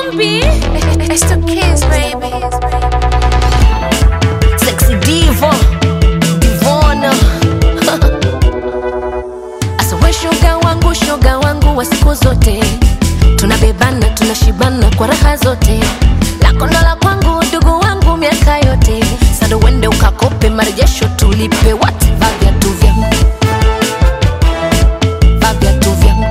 Zombie. It's the kids, baby. Sexy diva, divona. Asa we shoga wangu, shoga wangu wa siku zote, tunabebana tunashibana kwa raha zote, lako ndo la kwangu, ndugu wangu miaka yote. Sasa uende ukakope marejesho tulipe, what va viatu vyangu, va viatu vyangu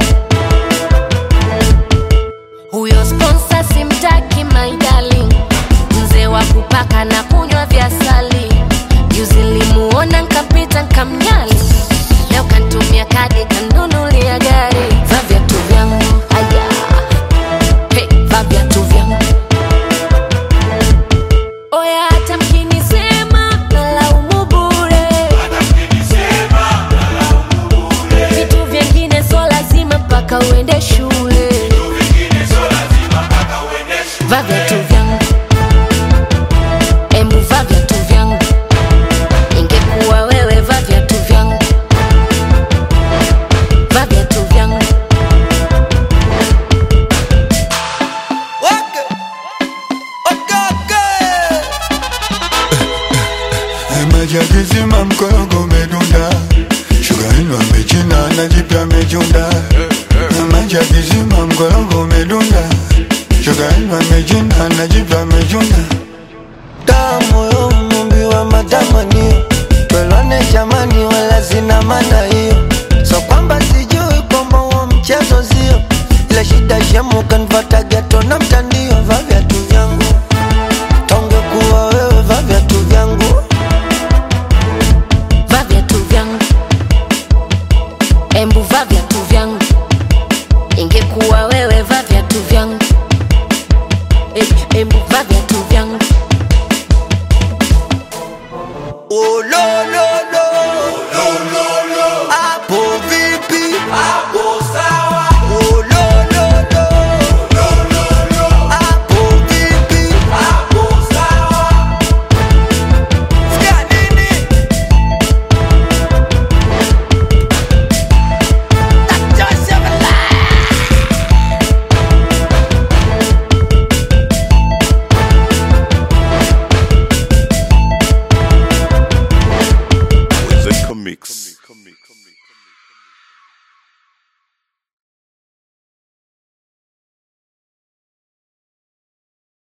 huyo sponsor simtaki my darling, mzee wa kupaka na kunywa vya sali. Juzi nilimuona nkapita nkamnyali, leo kantumia kadi kanunulia gari. Va viatu vyangu aya, hey, va viatu vyangu oya, hata mkinisema nalaumu bure, vitu vyengine so lazima mpaka uende shule va viatu vyangu embu va viatu vyangu ingekuwa wewe va viatu vyangu va viatu vyangu Waka. Okaka. Majagizima mkorogo umedunda, shuga ino amechina na jipya amechunda. Majagizima mkorogo umedunda, shuga ino amechina na jipya amechunda. Tamu yo mumbi wa matamanio Twelwane jamani wala sina maana hiyo So kwamba sijui kwamba huo mchezo sio Ile shida shemu kanvataga